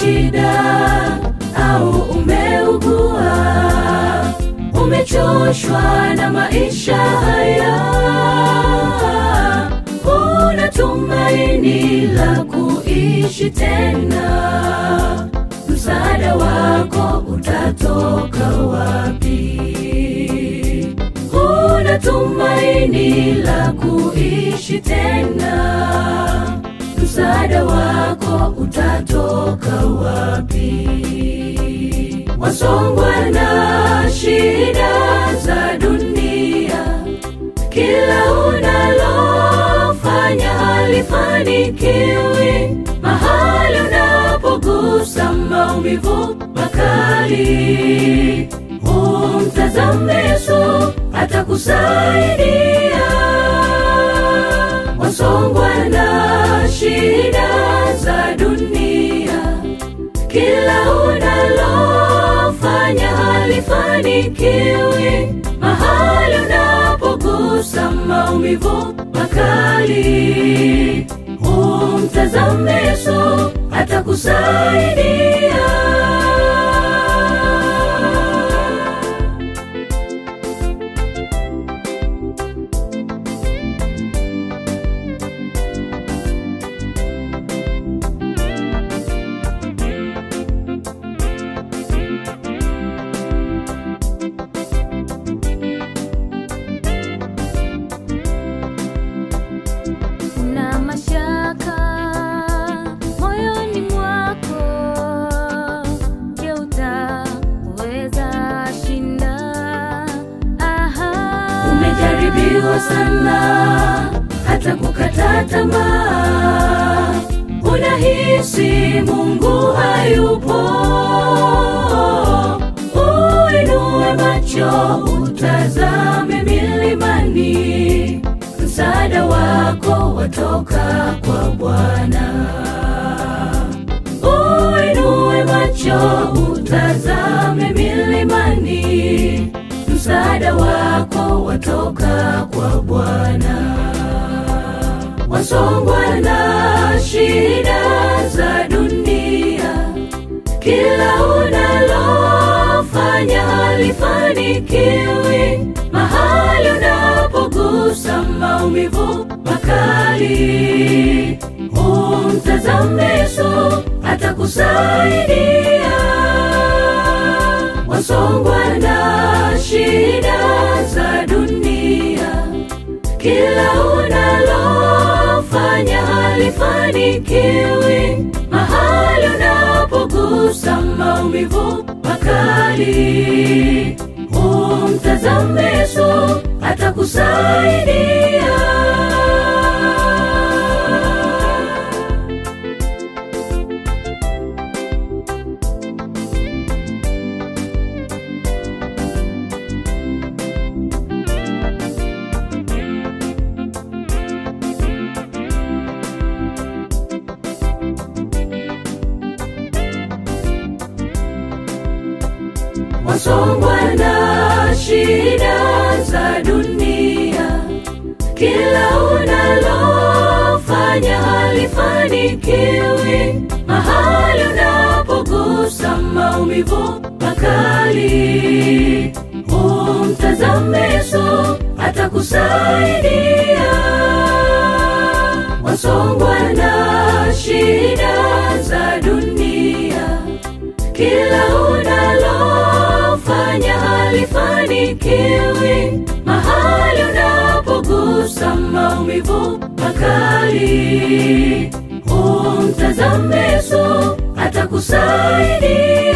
shida au umeugua, umechoshwa na maisha haya, una tumaini la kuishi tena, msaada wako utatoka wapi? Una tumaini la kuishi tena, msaada wako utatoka wapi? Wasongwa na shida za dunia, kila unalofanya halifanikiwi, mahali unapogusa maumivu makali, umtazame Yesu atakusaidia. Wasongwa na shida za dunia, kila unalofanya halifanikiwi, mahali unapogusa maumivu makali, umtazame Yesu atakusaidia. Una mashaka moyoni mwako, je, utaweza shinda? Aha. Umejaribiwa sana hata kukata tamaa, unahisi Mungu hayupo. Uinue macho utazame milimani, msaada wako watoka kwa Bwana. Uinue macho utazame milimani, msaada wako watoka kwa Bwana. Wasongwa na shida za dunia, kila unalofanya halifanikiwi, mahali unapogusa maumivu makali, umtazame Yesu atakusaidia. Wasongwa na shida za dunia, kila unalofanya halifanikiwi, mahali unapogusa maumivu makali, umtazame Yesu atakusaidia. wasongwa na shida za dunia, kila unalofanya halifanikiwi, mahali unapogusa maumivu makali, umtazame Yesu atakusaidia. Wasongwa na shida za dunia, kila unalofanya halifanikiwi, mahali unapogusa maumivu makali, umtazame Yesu atakusaidia.